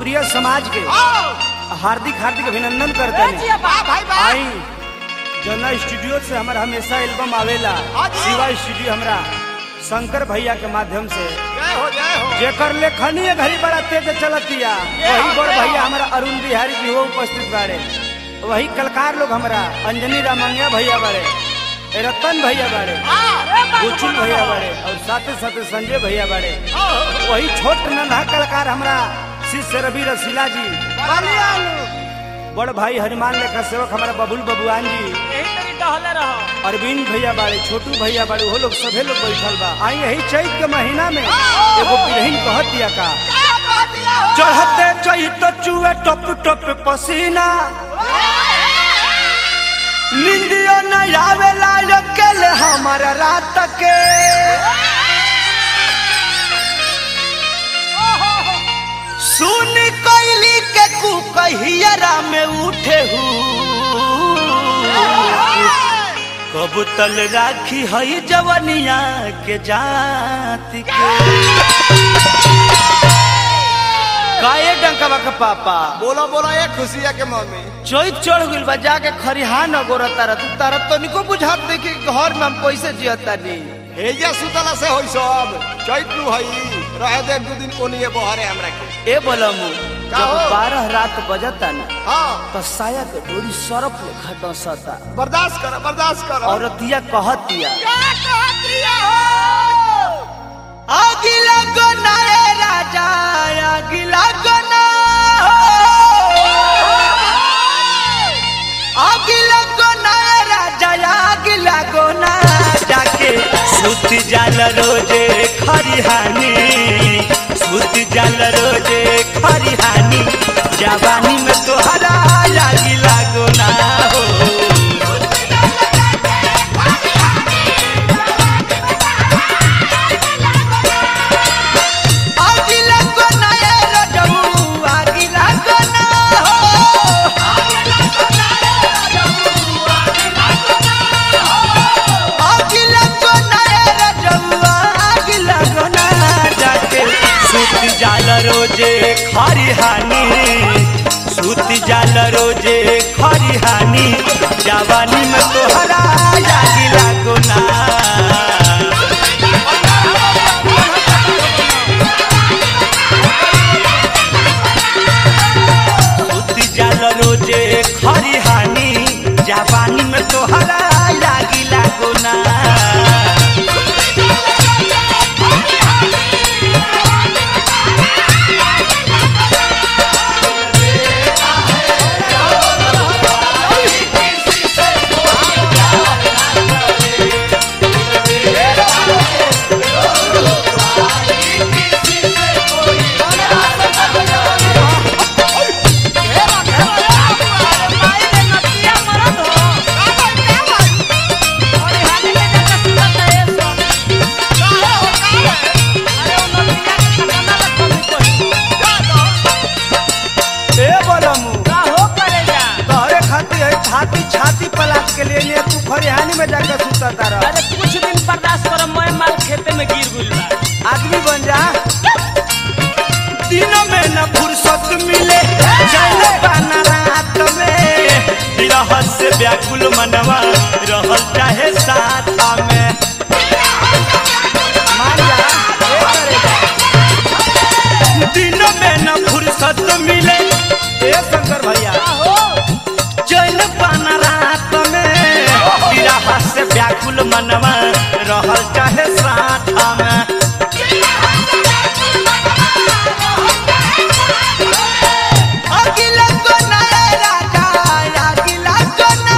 भोजपुरिया समाज के हार्दिक हार्दिक अभिनंदन करते हैं वाह भाई वाह आई जना स्टूडियो से हमारा हमेशा एल्बम आवेला हाँ जी। शिवा स्टूडियो हमरा शंकर भैया के माध्यम से जय हो जय हो जेकर लेखनी घड़ी बड़ा तेज चलतिया ये वही हाँ, बड़ ये भैया हाँ। हमारा अरुण बिहारी जी हो उपस्थित बाड़े वही कलकार लोग हमारा अंजनी रामंगिया भैया बाड़े रतन भैया बाड़े गुचुल भैया बाड़े और साथे साथे संजय भैया बाड़े वही छोट नन्हा कलाकार हमारा शिष्य रवि रसीला जी बड़ भाई हनुमान लेखा सेवक हमारा बबुल बबुआन जी यही तरी टहले रहो अरविंद भैया बाड़े छोटू भैया बाड़े वो लोग सभे लोग बैठल बा आई यही चैत के महीना में एगो बिरहिन कहत दिया का चढ़ते चैत चुए टप टप पसीना निंदियो न आवेला अकेले हमारा रात के सुन कोयली के कुकहियरा में उठे हूँ कब तल राखी हई जवनिया के जाति के काए डंकवा के पापा बोलो बोलो ये खुशिया के मम्मी चोइत चढ़ गइल बा जाके खरिहान अगोरा तारा तू तारा तो निको बुझात नहीं कि घर में हम कैसे जियता नहीं हेजा सुतला से होई सब चैत नु हई रहे दे दू दिन कोनिए बहरे हमरा के ए बोलमु का जब हो? बारह रात बजता ना हां तो साया के डोरी सरफ ले घटसता बर्दाश्त कर बर्दाश्त कर औरतिया कहतिया क्या कहतिया हो अगिला गोना ए राजा अगिला गोना अगिला गोना ए राजा अगिला गोना जाके सुत जाल रोजे खरिहानी सुत जाल रोजे खरिहानी जवानी में तोहरा लागिला गोना हो अगिला गोना ए रजऊ अगिला गोना हो अगिला गोना ए रजऊ अगिला गोना जाके सुत जाल रोजे खरिहानी सुत जाल रोजे खरिहानी जवानी में तोहरा लागिला गोना सुती जाल रोजे खरिहानी जापानी में तोहरा लागी लागोना ए बोलमु तोहरे खातिर है छाती छाती पलाट के लिए लिए तू खरिहानी में जाकर सुता तारा अरे कुछ दिन बर्दाश्त करो मैं माल खेते में गिर गुल बा आदमी बन जा दिनों में न फुर्सत मिले चले पाना रात में विरह से व्याकुल मनवा रहल चाहे साथ में मान जा ए करेगा। दिनों में न फुर्सत मिले ए शंकर भैया चल पाना रात में विरह से व्याकुल मनवा रहल चाहे साथ में अगिला कोना ए राजा अगिला कोना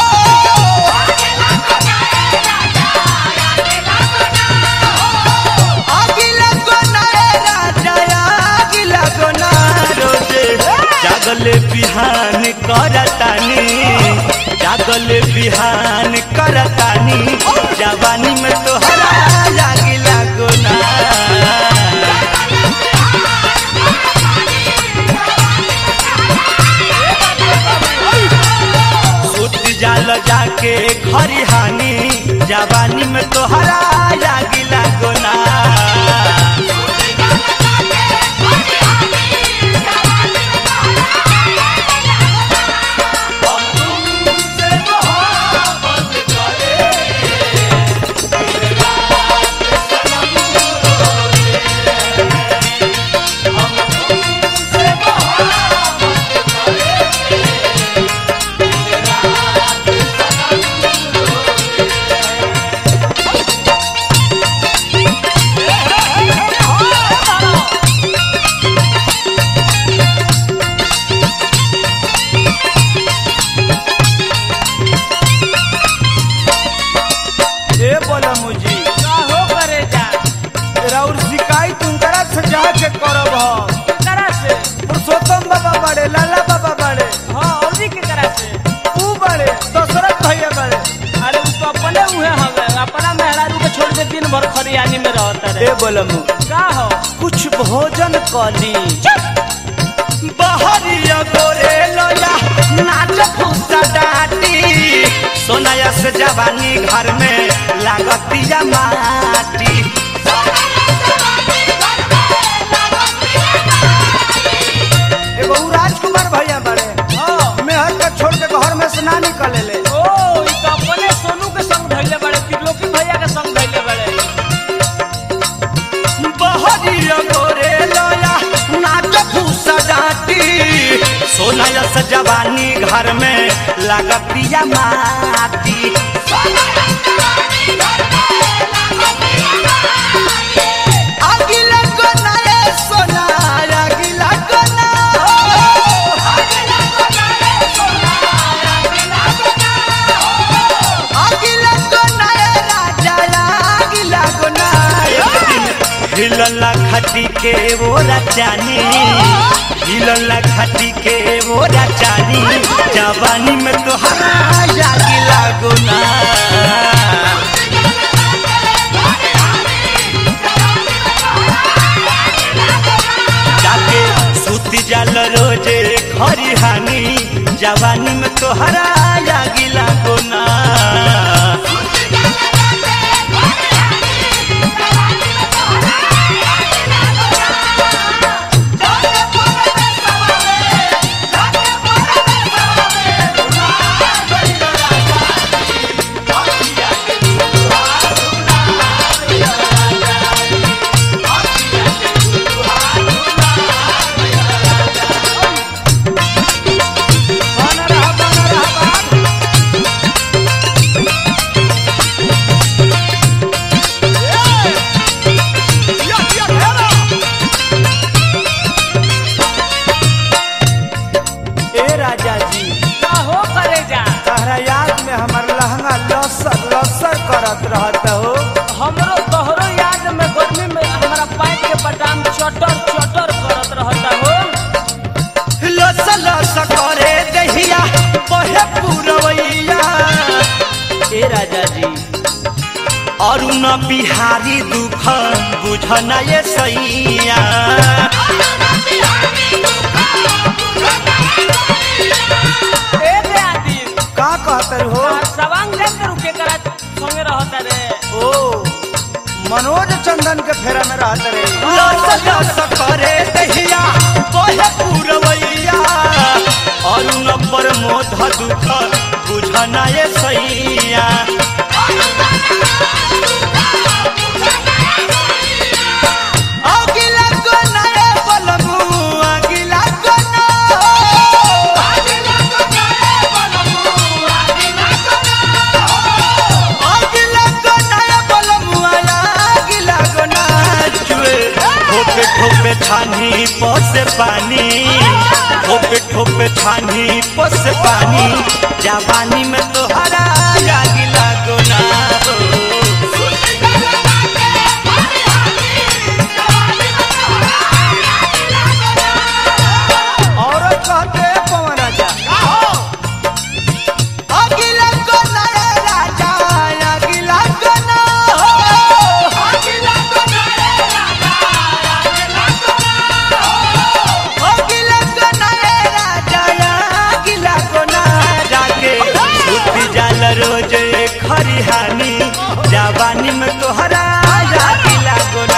अगिला कोना ए राजा अगिला कोना रोजे जागले बिहान करतानी जागले बिहान करतानी जवानी में तोहरा लागिला गोना सुत जाल जाके खरिहानी जवानी में तोहरा लागिला गोना बड़े लाला बाबा बड़े हाँ औरी के करा से ऊ बड़े दशरथ भैया बड़े अरे उ तो अपने उहे हवे अपना मेहरारू के छोड़ के दिन भर खरियानी में रहता ए रे बोलमु का हो कुछ भोजन कली बहरिया गोरे लोया नाच फूसा डाटी सोनाया से जवानी घर में लागतिया माटी एगो उ राजकुमार भैया बड़े हाँ मेहर के छोड़ के घर में से ना निकले ले ओ इ तो अपने सोनू के संग धइले बड़े त्रिलोकी भैया के संग धइले बड़े बहरिया गोरे लोया नाच फूसा डाटी सोनाया से जवानी घर में लागतिया माटी अगिला कोना रे सोना अगिला कोना अगिला कोना रे राजा अगिला कोना हिलला खटी के वो राजानी हिलला खटी के वो राजानी जवानी में तो अगिला कोना जाके सूती जाल रोजे खरी हानी जवानी में तोहरा लागिला गोना बना रहा बना रहा बाप। ए राजा जी का हो करे जा तहरा याद में हमार लहंगा लसर लसर करत रहत हो हमरो तोहरो याद में गर्मी में हमारा पैंट के बटाम चटर चटर करत रहता हो लस लस करे दहिया बहे पुरवैया ए राजा जी अरुण बिहारी दुख बुझना ये सैया ए दे आदि का कहतर हो सवांग दे के रुके करा संगे रहता रे ओ मनोज चंदन के फेरा में रहत रे लस लस करे दहिया बहे पुरवैया अरुण पर मोध दुख बुझना ये सैया अगिला कोना रे बलमु अगिला कोना अगिला कोना रे बलमु अगिला कोना जुए ठोपे ठोपे छानी पसे पानी ठोपे ठोपे छानी पसे पानी जवानी में तोहरा अगिला कोना औरत कहते पवन राजा अगिला कोना रे राजा अगिला कोना अगिला कोना रे राजा अगिला कोना जाके छुट्टी जाल रोज खरिहानी जवानी में तोहरा अगिला कोना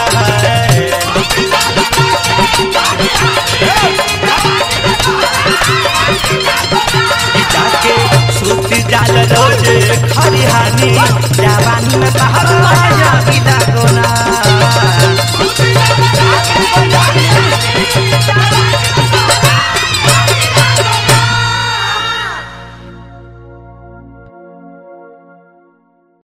जाके सूती जाल रोज खरिहानी जवानी में तोहरा अगिला